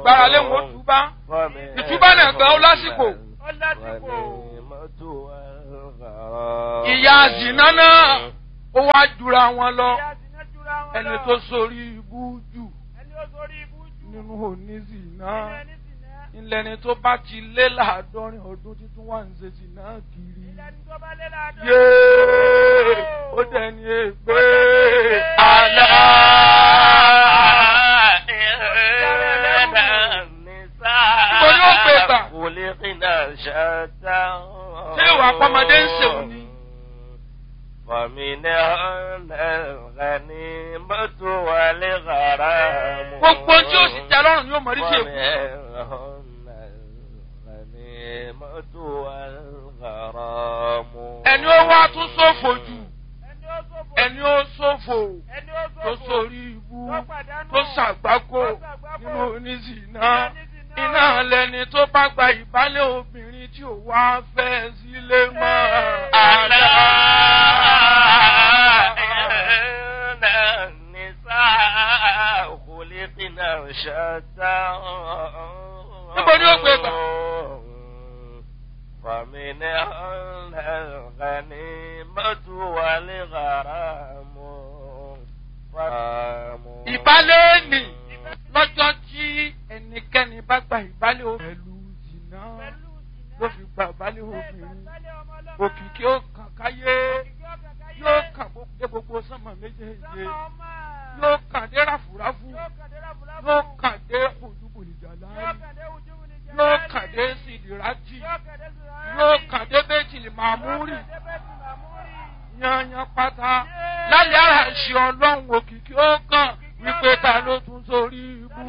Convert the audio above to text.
gbára lé wọn túbá ìtúbá náà gan ó lásìkò ó lásìkò. ìyá zìnà náà ó wá jura wọn lọ Ìyá Zina jura wọn ẹni lọ. tó sórí ibú jù ẹni ó sórí ibú jù. nínú onízìnà nínú ẹni Zina. ńlẹni tó bá ti lé láàádọ́rin ọdún títún wà ń ṣe zìnà kiri ilẹ̀ ní tó bá lé láàdọ́. yéé ó dẹni ègbé àlá. Ibo ni ó gbé gbà? Ṣé ìwà pọ́mọdé ń ṣèwò ni? Gbogbo tí ó sì tẹ lọ́rùn yóò mọ̀ rí sí èkó. Ẹni ó wá tún ṣòfò jù, ẹni ó sófò. ẹni ó ṣòfò ẹni ó sófò. tó sórí ibú tó pàdánù. tó ṣàgbákò tó ṣàgbákò. nínú oníṣìná. Nínú oníṣìná. Iná lẹni tó bá gba ìbálẹ̀ obìnrin tí ò wá fẹ́ sílé mọ́. Àlá. Níbo ni ó gbé gbà? فمن الغنيمة والغرام Ìbálẹ̀ nì lọ́jọ́ tí ẹnikẹ́ni bá gba ìbálẹ̀ obìnrin pẹ̀lú jìnnà pẹ̀lú Zina. ló fi gba ìbálẹ̀ Bẹ́ẹ̀ obìnrin. gbàgbálẹ̀ ọmọ ọlọ́mọ. Òkìkí ó kàn káyé Òkìkí ọkàn káyé. yóò kàn gbó- dé gbogbo sánmọ̀ méjèèjì Sánmà ọmọ. yóò kàn dé ráfúráfú Yóò kàn dé ráfúráfú. yóò kàn